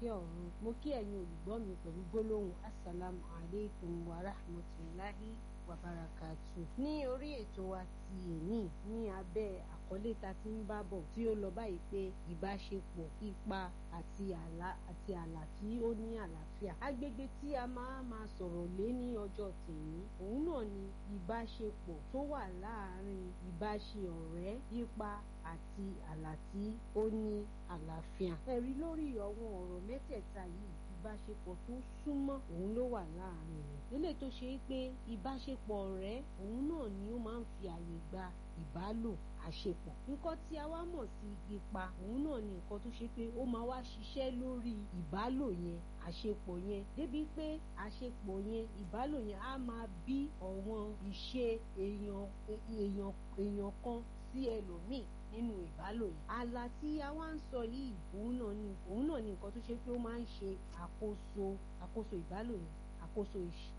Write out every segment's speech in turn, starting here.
ìkẹ́ ọ̀run mo kí ẹ̀yin olùgbọ́ mi pẹ̀lú gbólóhùn assalamu alaikum wa rahmatulahi wa barakatu. ní orí ètò wa ti èní ní abẹ́ àkọlé ta ti ń bá bọ̀ tí ó lọ báyìí pé ìbáṣepọ̀ ipa àti àlá àti àlà tí ó ní àlàáfíà. agbègbè tí a máa máa sọ̀rọ̀ lé ní ọjọ́ tèmi òun náà ni ìbáṣepọ̀ tó wà láàárín ìbáṣe ọ̀rẹ́ ipa àti àlà tí ó ní àlàáfíà. ẹ̀rí lórí àwọn ọ̀rọ̀ mẹ́tẹ̀ẹ̀ta yìí ìbáṣepọ̀ tó súnmọ́ òun ló wà láàárín rẹ̀. eléyìí tó ṣe é pé ìbáṣepọ̀ ọ̀rẹ́ òun náà ni ó máa ń fi àyè gba ìbálò àṣepọ̀. nǹkan tí a wá mọ̀ sí ipa òun náà ni nǹkan tó ṣe pé ó máa wá ṣiṣẹ́ lórí ìbálò yẹn àṣepọ̀ yẹn débi pé àṣepọ̀ yẹn ìbálò yẹn á máa bí ọ̀wọ́n ìṣe èèyàn èèyàn èèyàn kan sí ẹlòmíì nínú ìbálò yìí. àlà tí a wá ń sọ yìí òun náà ni òun náà ni nǹkan tó ṣe pé ó máa ń ṣe àkóso àkóso ìbálò yẹn àkóso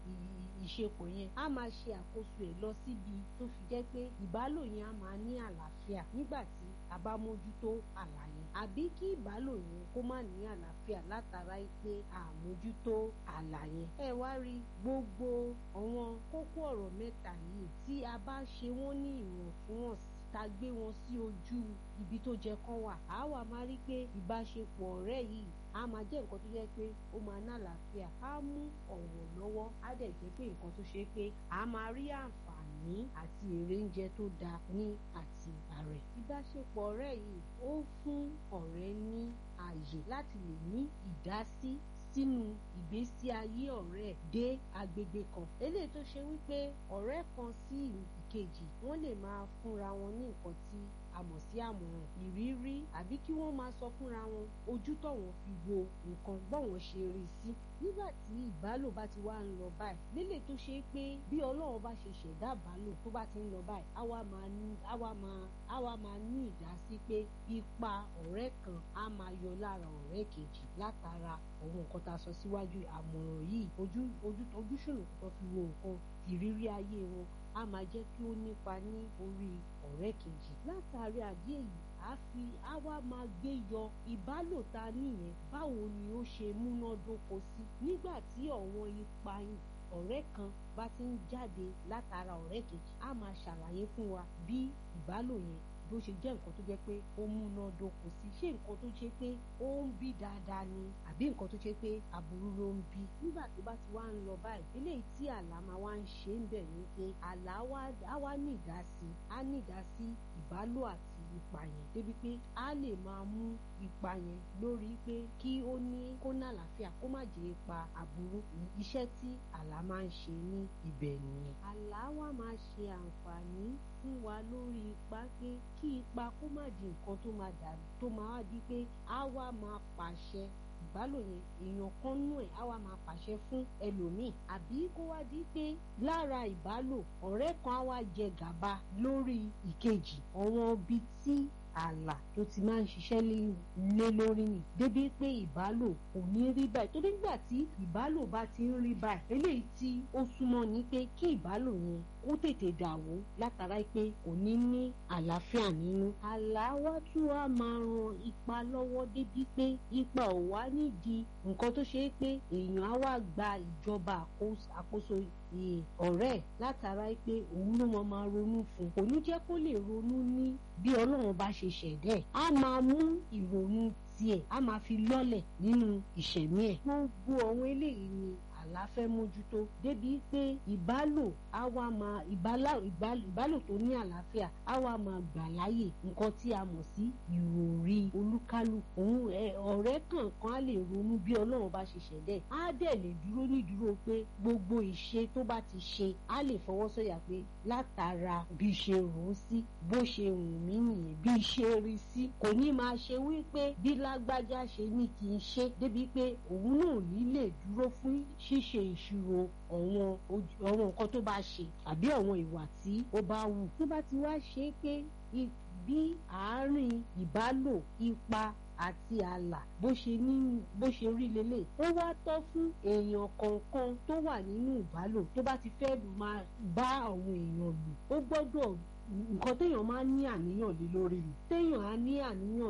ìṣepọ̀ yẹn á máa ṣe àkóso ẹ̀ lọ síbi tó fi jẹ́ pé ìbálò yẹn á máa ní àlàáfíà nígbà tí a bá mójútó àlà yẹn àbí kí ìbálò yẹn kó má ní àlàáfíà látara pé àmójútó àlà yẹn. ẹ wá rí gbogbo àwọn kókó ọ̀rọ̀ mẹ́ta yìí tí a bá ṣe wọ́n ní ìwọ̀ntúnwọ̀nsì ta gbé wọn sí ojú ibi tó jẹ kán wà á wà máa rí pé ìbáṣepọ̀ ọ̀rẹ́ yìí á máa jẹ́ nǹkan tó jẹ́ pé ó máa ná àlàáfíà á mú ọ̀wọ̀ lọ́wọ́ á dẹ̀ jẹ́ pé nǹkan tó ṣe pé á máa rí àǹfààní àti èrè oúnjẹ tó dáa ní àti ààrẹ. ìbáṣepọ̀ ọ̀rẹ́ yìí ó fún ọ̀rẹ́ ní ààyè láti lè ní ìdásí sínú ìgbésí ayé ọ̀rẹ́ dé agbègbè kan eléyìí tó ṣe wípé ọ̀rẹ́ kan sí ìkejì wọ́n lè máa fúnra wọn ní nǹkan tí a mọ̀ sí àmọ̀ràn ìrírí àbí kí wọ́n máa sọ fúnra wọn ojú tọ̀wọ́n fi wo nǹkan bọ́wọ́n ṣe rí sí nígbà tí ìbálò bá ti wá ń lọ báyìí lélẹ̀ tó ṣe pé bí ọlọ́run bá ṣe ṣẹ̀dá ìbálò tó bá ti ń lọ báyìí á wá máa ní á wá máa á wá máa ní ìdásí pé ipa ọ̀rẹ́ kan á máa yọ lára ọ̀rẹ́ kejì látara àwọn nǹkan tá a sọ síwájú àmọ̀ràn yìí ojú ojú ojúṣòro tó fi wo nǹkan ìrírí ayé wọn á máa jẹ́ kí ó nípa ní orí ọ̀rẹ́ kejì látàrí àdé yìí a fi a wá máa gbé yọ ìbálòta nìyẹn báwo ni ó ṣe múnádóko sí nígbà tí ọ̀wọ́n ipa ọ̀rẹ́ kan bá ti ń jáde látara ọ̀rẹ́ kejì a máa ṣàlàyé fún wa bí ìbálò yẹn bó ṣe jẹ́ nǹkan tó jẹ́ pé ó múná dóko sí ṣé nǹkan tó ṣe pé ó ń bí dáadáa ni àbí nǹkan tó ṣe pé aburú ló ń bí nígbà tó bá ti wá ń lọ báyìí eléyìí tí àlá máa wá ń ṣe ń bẹ̀ ni pé àlá á wá ní ìdásí á ní ìdásí ìbálò àti ipa yẹn débi pé á lè máa mú ipa yẹn lórí pé kí ó ní kó ní àlàáfíà kó má jẹ́ ipa aburú iṣẹ́ tí àlá máa ń ṣe ní ibẹ̀ nìyẹn àlá wa máa ṣe àǹfààní fún wa lórí ipa pé kí ipa kó má di nǹkan tó máa dà tó máa wá di pé á wá máa pàṣẹ ìbálò yẹn èèyàn kan nú ẹ̀ á wá máa pàṣẹ fún ẹlòmíì àbí kó wá di pé lára ìbálò ọ̀rẹ́ kan á wá jẹ gàba lórí ìkejì ọ̀wọ́n ibi tí ààlà tó ti máa ń ṣiṣẹ́ lé lórí ni débi pé ìbálò kò ní rí báyìí torí nígbà tí ìbálò bá ti ń rí báyìí eléyìí tí ó súnmọ́ ni pé kí ìbálò yẹn kó tètè dàwó látara pé kò ní ní àlàáfíà nínú. àlá wa tún wá máa ran ipa lọ́wọ́ débi pé ipa ò wá nídìí nǹkan tó ṣe é pé èèyàn á wá gba ìjọba àkóso ọ̀rẹ́ látara pé òun ló máa máa ronú fún kò ní jẹ́ kó lè ronú ní bí ọlọ́run bá ṣe ṣẹ̀dẹ̀ á máa mú ìrònú tiẹ̀ á máa fi lọ́lẹ̀ nínú ìṣẹ̀mí ẹ̀. gbogbo àwọn eléyìí ni àlá fẹ́ mójútó débi pé ìbálò á wá máa ìbálò tó ní àlàáfíà á wá máa gbà láàyè nǹkan tí a mọ̀ sí ìròrí olúkálùkù òun ọ̀rẹ́ kọ̀ọ̀kan á lè ronú bí ọlọ́run bá ṣe ṣẹ̀dẹ̀ á dẹ̀ lè dúró nídúró pé gbogbo ìṣe tó bá ti ṣe á lè fọwọ́ sọ̀yà pé látara bí ṣe rò ó sí bó ṣe wù mí nìyẹn bí ṣe rí sí kò ní máa ṣe wípé bí lágbájá ṣe ní kí n ṣe débi pé òun náà ní lè dúró fún ṣíṣe ìṣirò ọ̀wọ́n ọ̀wọ́n nǹkan tó bá ṣe àbí ọ̀wọ́n ìwà tí ó bá wù. tó bá ti wá ṣe pé bí àárín ìbálò ipa àti ààlà bó ṣe ní bó ṣe rí lélẹ̀ ó wá tọ́ fún èèyàn kọ̀ọ̀kan tó wà nínú ìbálò tó bá ti fẹ́ máa bá àwọn èèyàn lò ó gbọ́dọ̀ nǹkan téèyàn máa ń ní àníyàn lé lórí ni téèyàn á ní àníyàn